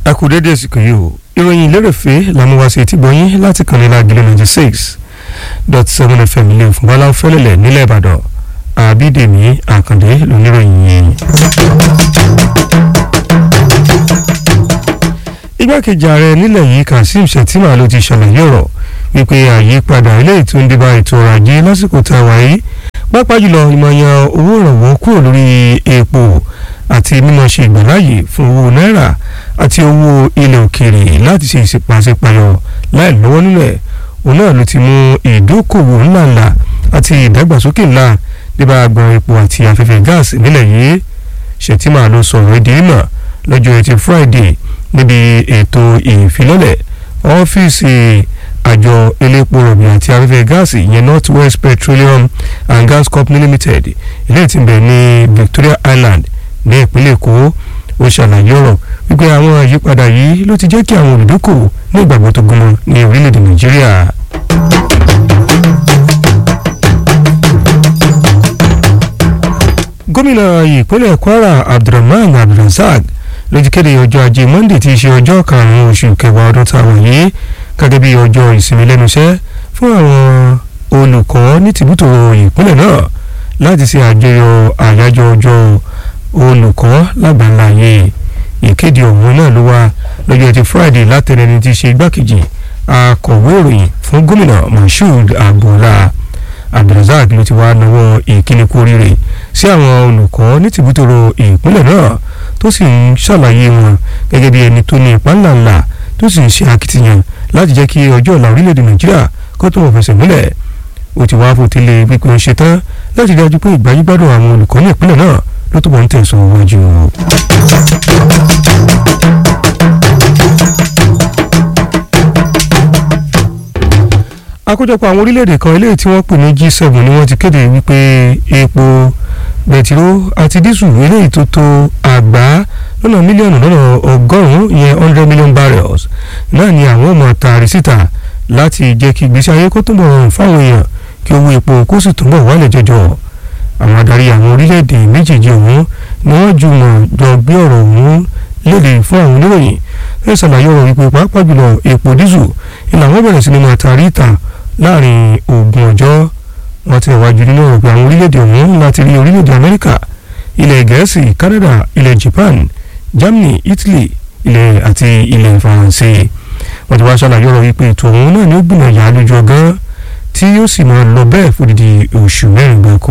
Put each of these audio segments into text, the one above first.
ẹ kú dédé àsìkò yìí o ìròyìn lérèfé làmúwáṣe tí gbọ́yìn láti kàn ní lágìlẹ̀ ninety six dot seven fm ilé ìfúnbálá fẹ́lẹ́lẹ̀ nílẹ̀ ìbàdàn àbídèmí àkàndé lóníròyìn yìí. igbákejì ààrẹ nílẹ̀ yìí kazeem shettima ló ti ṣàlàyé ọ̀rọ̀ wípé àyípadà ilé ètò ń débà ètò ọrọ̀ ajé lásìkò tá a wà yìí pápá jùlọ ìmọ̀yàn owó ìrànwọ́ kúrò lórí epo àti mímọ̀ ṣe ìgbàláyè fún owó náírà àti owó ilẹ̀ òkèèrè láti ṣe ìṣèpàṣípàyọ láì lọ́wọ́ nílẹ̀ òun náà ló ti mú ìdókòwò ńláńlá àti ìdàgbàsókè ńlá débà agbọn epo àti afẹ́fẹ́ gáàsì nílẹ̀ yìí Shettima ló sọ̀rọ̀ èdè ìmọ̀ lọ́jọ́ ẹtì Friday níbi ètò ìfilọ́lẹ̀ ọ́fíìsì àjọ elépo rọ̀bì àti afẹ́fẹ́ gáàsì ìyẹn North West Petroleum and Gas Company Limited ilé tí ń bẹ ní Victoria Island ní ìpínlẹ̀ Èkó ó ṣàlàyé ọ̀rọ̀ wípé àwọn àyípadà yìí ló ti jẹ́ kí àwọn olùdókòwò ní ìgbàgbọ́ tó gúnmọ́ ní orílẹ̀-èdè Nàìjíríà. gómìnà ìpínlẹ̀ Kwara Abdulrahman Abdulrasaq ló ti kéde ọjọ́ ajé Monday tí í ṣe ọjọ́ karùn-ún oṣù kẹwàá ọdún tá a wà yìí gẹ́gẹ́ bí ọjọ́ ìsinmi lẹ́nu iṣẹ́ fún àwọn olùkọ́ ní tìbútò ìpínlẹ̀ náà láti ṣe àjọyọ̀ àyájọ́ ọjọ́ olùkọ́ lágbàláyé ìkéde ọ̀hún náà ló wá lọ́jọ́ ti Friday látẹnẹni tí í ṣe igbákejì akọ̀wé ìròyìn fún gómìnà Moshood Agboola Abdulrasaq ló ti wá nawọ́ ìkíni kú oríire sí àwọn olùkọ́ ní tìbútòrò ìpínlẹ̀ náà tó sì ń ṣàlàyé wọn gẹ́gẹ́ bí ẹni tó ní ipá ńláńlá tó sì ń ṣe akitiyan láti jẹ́ kí ọjọ́ ọ̀la orílẹ̀-èdè Nàìjíríà kó tó wọ́n fẹsẹ̀ múlẹ̀ ó ti wá fòtílé wípé ó ṣetán láti dájú pé ìgbáyégbádùn àwọn olùkọ́ ní ìpínlẹ̀ náà ló túbọ̀ ń tẹ̀sán wájú. àkójọpọ̀ àwọn orílẹ̀-èdè kan eléyìí tí wọ́n pè ní G7 ni wọ́n ti kéde wípé epo bẹtiró àti dísù eléyìí tó tó àgbá lọ́nà mílíọ̀nù lọ́nà ọgọ́rùn-ún ìyẹn hundred million barrels náà ni àwọn ọmọ tààrí síta láti jẹ́ kí ìgbésí ayé kó túnbọ̀ rọrùn fáwọn èèyàn kí owó epo kó sì túnbọ̀ wálẹ̀ jọjọ àwọn adarí àwọn orílẹ̀-èdè méjèèjì ọ̀hún ni wọ́n jùmọ̀ jọ gbé ọ̀rọ̀ ọ̀hún léde fún àwọn oníròyìn ẹ ṣàlàyé ọ̀rọ̀ wípé pàápàá jùlọ epo dísù ìlànà wọn bẹ̀rẹ̀ sí ni máa tààrí ìta láàrin ogún ọjọ́ wọn ti wájú nínú ọ̀rọ̀ pé àwọn orílẹ̀-èdè ọ̀hún láti rí orílẹ̀-èdè Amẹ́ríkà ilẹ̀ Gẹ̀ẹ́sì Canada ilẹ̀ Japan Germany Italy ilẹ̀ àti ilẹ̀ Faransé wọ́n ti wá ṣàlàyé ọ̀rọ̀ wípé ètò ọ̀hún náà ni ó gbìnà yà á lójú ọgán tí yóò sì máa lọ bẹ́ẹ̀ fòdìdí oṣù mẹ́rin gbáko.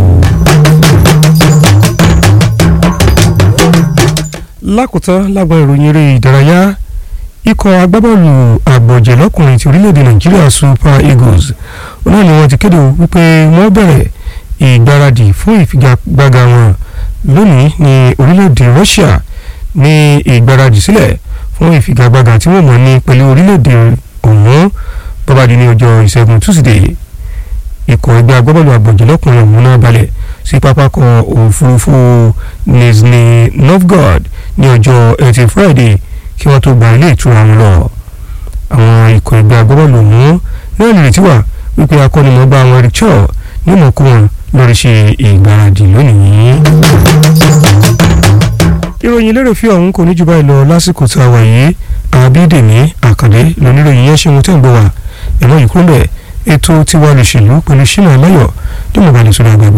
lákòótán lágbọn ìròyìn eré ìdárayá ikọ̀ agbábọ́ọ̀lù àgbọ̀jẹ̀ lọ́kùnrin ti orílẹ̀-èdè Nàìjíríà Super Eagles náà ni wọ́n ti kéde wípé wọ́n bẹ̀rẹ̀ ìgbáradì fún ìfigagbága wọn lónìí ní orílẹ̀-èdè Russia ní ìgbáradì sílẹ̀ fún ìfigagbága tí wọ́n mọ̀ ní pẹ̀lú orílẹ̀-èdè ọ̀hún bọ́bádì ní ọjọ́ ìṣẹ́gun Tuesday ikọ̀ ẹgbẹ́ agbábọ́ọ̀lù àgbọ̀jẹ̀ lọ́kùnrin ọ̀hún náà balẹ̀ sí pápákọ̀ òfurufú Nizhny Novgorod ní ọjọ́ ẹtì Friday kí wọ́n tó gba ilé ìtura wọn lọ àwọn ikọ̀ ẹgbẹ́ agbábọ́ọ̀lù ọ̀hún náà nírètí wà wípé akọ́nimọ̀ọ́gbá àwọn Eric Chor ní mọ̀ọ́kú wọn lórí ṣe ìgbáradì lónìí. ìròyìn lérò fi ọ̀hún kò ní jù báyìí lọ lásìkò tá a wà yìí àbídèmí àkàndé lóníròyìn yẹn ṣe wọn tẹ́ ń gbọ́ wá ẹ̀mọ́ yìí kúrò bẹ́ẹ̀ ètò tiwa lòṣèlú pẹ̀lú ṣínà aláyọ̀ tó mọ̀ balẹ̀ sórí agbègbè.